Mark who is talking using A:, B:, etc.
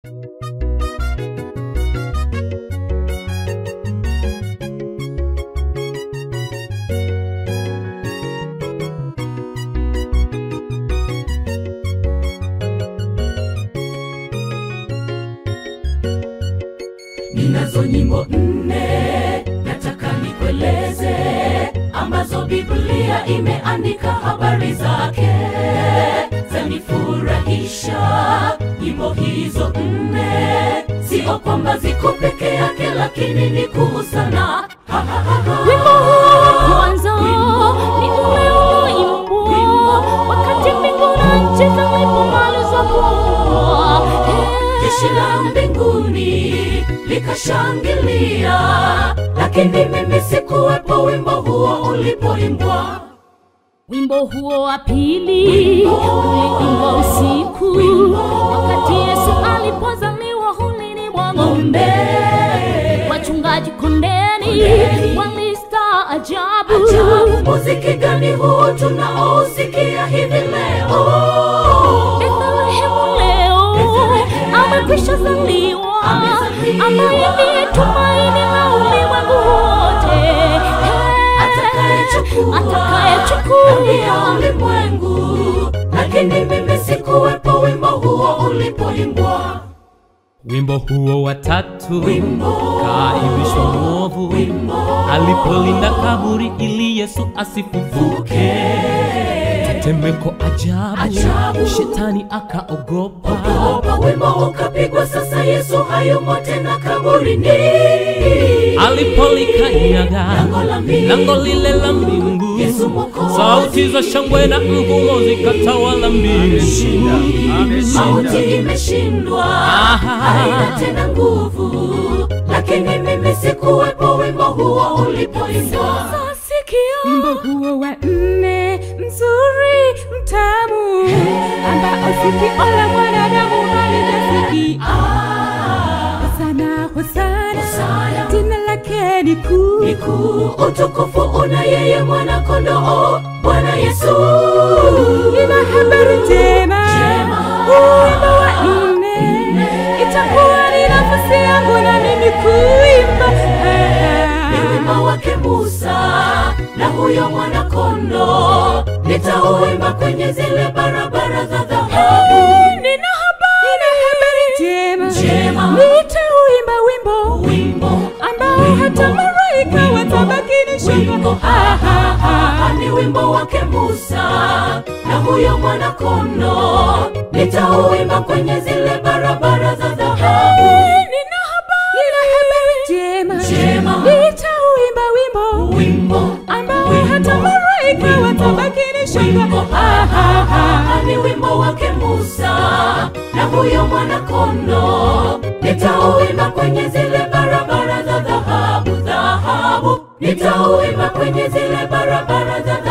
A: Ninazo nyimbo nne nataka nikueleze, ambazo Biblia imeandika habari zake, zanifurahisha. Nyimbo hizo nne sio kwamba ziko peke yake, lakini ni kuu sana. Ha, ha, ha, ha.
B: Wimbo huu wa kwanza ni ule unaoimbwa wakati mbingu na nchi zilipomalizwa kuumbwa.
A: Jeshi la mbinguni likashangilia, lakini mimi sikuwepo wimbo huo ulipoimbwa.
B: Wimbo huo wa pili uliimbwa usiku wakati Yesu alipozaliwa hulini mwa ng'ombe. Wachungaji kondeni
A: Kondeni.
B: walistaajabu.
A: Ajabu, muziki gani huu tunaosikia hivi leo?
B: Bethlehemu leo
A: Bethlehemu.
B: amekwisha zaliwa,
A: Amezaliwa.
B: ambaye ndiye tumaini la ulimwengu wote,
A: Atakayechukua
B: atakayechukua
A: dhambi ya ulimwengu, lakini mimi sikuwepo wimbo huo ulipoimbwa.
C: Wimbo huo wa tatu
A: Wimbo.
C: kaibishwa mwovu
A: Wimbo.
C: alipolinda kaburi ili Yesu asifufuke. Temeko ajabu,
A: Ajabu.
C: shetani akaogopa.
A: Ogopa, wimbo ukapigwa, sasa Yesu hayumo tena kaburini.
C: Alipolikanyaga
A: Lango la mbingu.
C: lango lile la mbingu,
A: Yesu Mwokozi.
C: sauti za shangwe na ngurumo zikatawala mbingu.
A: Mauti imeshindwa, haina tena nguvu, lakini mimi sikuwepo wimbo huo ulipoimbwa.
D: Wimbo huo wa nne mzuri mtamu, ambao sikio la mwanadamu halijasikia.
A: Ah,
D: Hosana, hosana,
A: Hosana.
D: jina lake ni kuu.
A: ni kuu, utukufu una yeye mwana kondoo, Bwana Yesu.
D: Nina habari njema,
A: Njema.
D: huu wimbo wa nne itakuwa ni nafasi yangu na mimi kuimba.
A: Ni wimbo wake Musa na huyo mwana kondoo, nitauimba kwenye zile barabara za dhahabu.
D: Nina habari, nina habari njema,
A: Njema.
D: nitauimba wimbo
A: Wimbo
D: ambao hata malaika watabaki ni
A: wimbo
D: shangwe.
A: ha, ha, ha, ha, ni wimbo wake Musa na huyo mwana kondoo, nitauimba kwenye zile barabara za dhahabu.
D: Nina habari, nina habari njema,
A: Njema.
D: nitauimba wimbo
A: Wimbo
D: ambao
A: Wimbo.
D: hata malaika
A: Wimbo.
D: watabaki ni
A: wimbo
D: shangwe.
A: ha, ha, ha, ha, ni wimbo wake Musa na huyo mwana kondoo, nitauimba kwenye zile barabara za dhahabu, dhahabu, nitauimba kwenye zile barabara za